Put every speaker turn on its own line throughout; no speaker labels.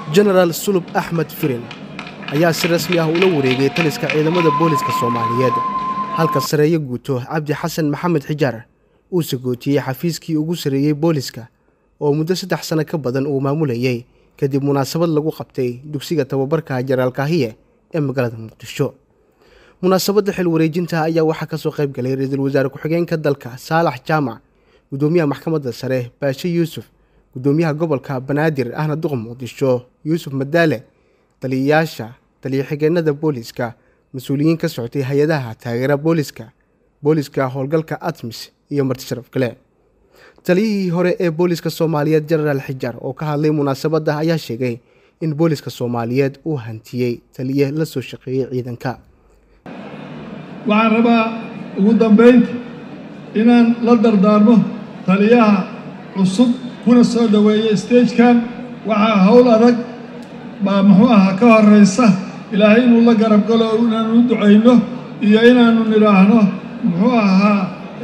jenaraal sulub axmed firin ayaa si rasmi ah ula wareegay taliska ciidamada booliska soomaaliyeed halka sareeyo guuto cabdi xasan maxamed xijaar uu sagootiyey xafiiskii ugu sarreeyey booliska oo muddo saddex sano ka badan uu maamulayay kadib munaasabad lagu qabtay dugsiga tababarka jenaraal kaahiye ee magaalada muqdisho munaasabadda xil wareejinta ayaa waxaa kasoo qayb galay ra-iisul wasaare ku-xigeenka dalka saalax jaamac gudoomiyaha maxkamadda sare baashe yuusuf gudoomiyaha gobolka banaadir ahna duqa muqdisho yuusuf madaale taliyayaasha taliya-xigeenada booliska mas-uuliyiin ka socotay hay-adaha taageera booliska booliska howlgalka atmis iyo marti sharaf kale taliyihii hore ee booliska soomaaliyeed jenaraal xijaar oo ka hadlay munaasabadda ayaa sheegay in booliska soomaaliyeed uu hantiyey taliye la soo shaqeeyey ciidanka
waxaan rabaa ugu dambaynta inaan la dardaarmo taliyaha cusub kuna soo dhoweeya stagekan waxaa howl adag baa muxuu ahaa ka horraysa ilaahay inuu la garab galo oo inaanu u ducayno iyo inaanu nidhaahno muxuu ahaa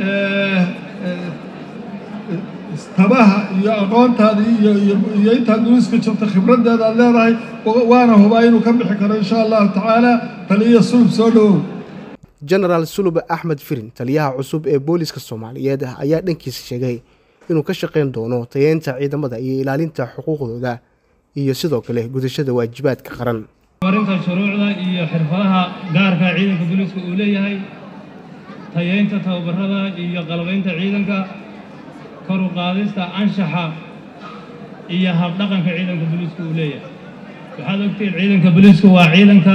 tabaha iyo aqoontaada iyo iyo intaad duliska jirto khibraddeeda aad leedahay waana hubaa inuu ka bixi karo insha allahu tacaala taliya sulub soo dhowow
jenaraal sulub axmed firin taliyaha cusub ee booliska soomaaliyeed ayaa dhankiisa sheegay inuu ka shaqayn doono tayeynta ciidamada iyo ilaalinta xuquuqdooda iyo sidoo kale gudashada waajibaadka qaran
marinta shuruucda iyo xirfadaha gaarka ciidanka booliiska uu leeyahay tayeynta tababarada iyo qalabaynta ciidanka kor u qaadista anshaxa iyo habdhaqanka ciidanka booliiska uu leeyahay waxaad ogtiin ciidanka booliisku waa ciidanka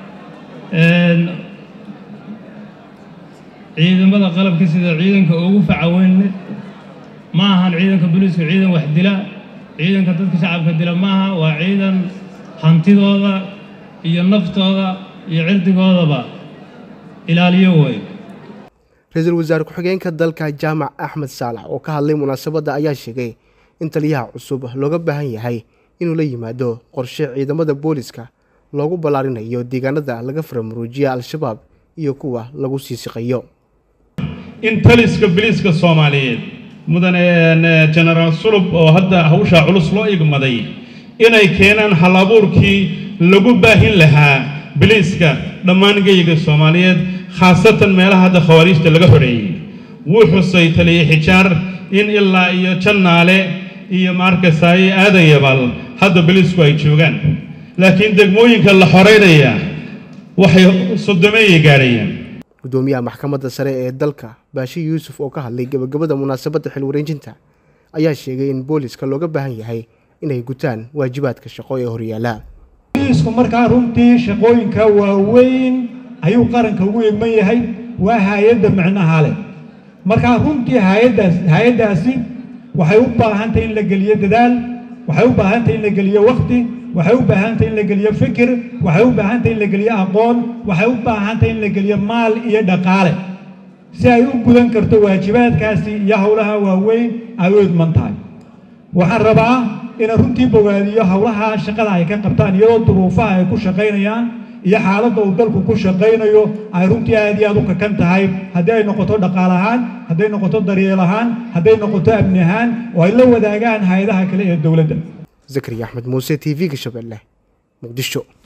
ciidamada qalabka sida ciidanka ugu facaweyn ma ahan ciidanka booliisku ciidan wax dila ciidanka dadka shacabka dila maaha waa ciidan hantidooda iyo naftooda iyo cirdigoodaba ilaaliyo wey
ra-iisul wasaare ku-xigeenka dalka jaamac axmed saalax oo ka hadlay munaasabadda ayaa sheegay in taliyaha cusub looga baahan yahay inuu la yimaado qorshe ciidamada booliska loogu ballaarinayo deegaanada laga faramuruujiya al-shabaab iyo kuwa lagu sii siqayo
in taliska biliiska soomaaliyeed mudane jenaraal sulub oo hadda hawshaa culus loo igmaday inay keenaan hal abuurkii lagu baahin lahaa biliiska dhammaan geyiga soomaaliyeed khaasatan meelaha hadda khawaariijta laga horeeyey wuu xusay taliye xijaar in ilaa iyo jannaale iyo maarkasaaye aadayabal hadda biliisku ay joogaan laakiin degmooyinka la xoreynaya waxay sodomeeyay gaadhayaan
gudoomiyaha maxkamadda sare ee dalka baashe yuusuf oo ka hadlay gebagabada munaasabadda xil wareejinta ayaa sheegay in booliska looga baahan yahay inay gutaan waajibaadka shaqo ee horyaala
booliisku markaa runtii shaqooyinka waaweyn ayuu qaranka ugu egman yahay waa hay-adda micnaha leh markaa runtii hayaddaas hay-addaasi waxay u baahantahay in la geliyo dadaal waxay u baahantahay in la geliyo wakti waxay u baahantahay in la geliyo fikir waxay u baahantahay in la geliyo aqoon waxay u baahantahay in la geliyo maal iyo dhaqaale si ay u gudan karto waajibaadkaasi iyo howlaha waaweyn ay u idman tahay waxaan rabaa inaan runtii bogaadiyo howlaha shaqada ay ka qabtaan iyadoo duruufaha ay ku shaqaynayaan iyo xaaladda uu dalku ku shaqaynayo ay runtii aad iyo aad u kakan tahay haddii ay noqoto dhaqaal ahaan hadday noqoto daryeel ahaan hadday noqoto amni ahaan oo ay la wadaagaan hay-adaha kale ee dowladda
zakariya axmed muuse t v-ga shabeelle muqdisho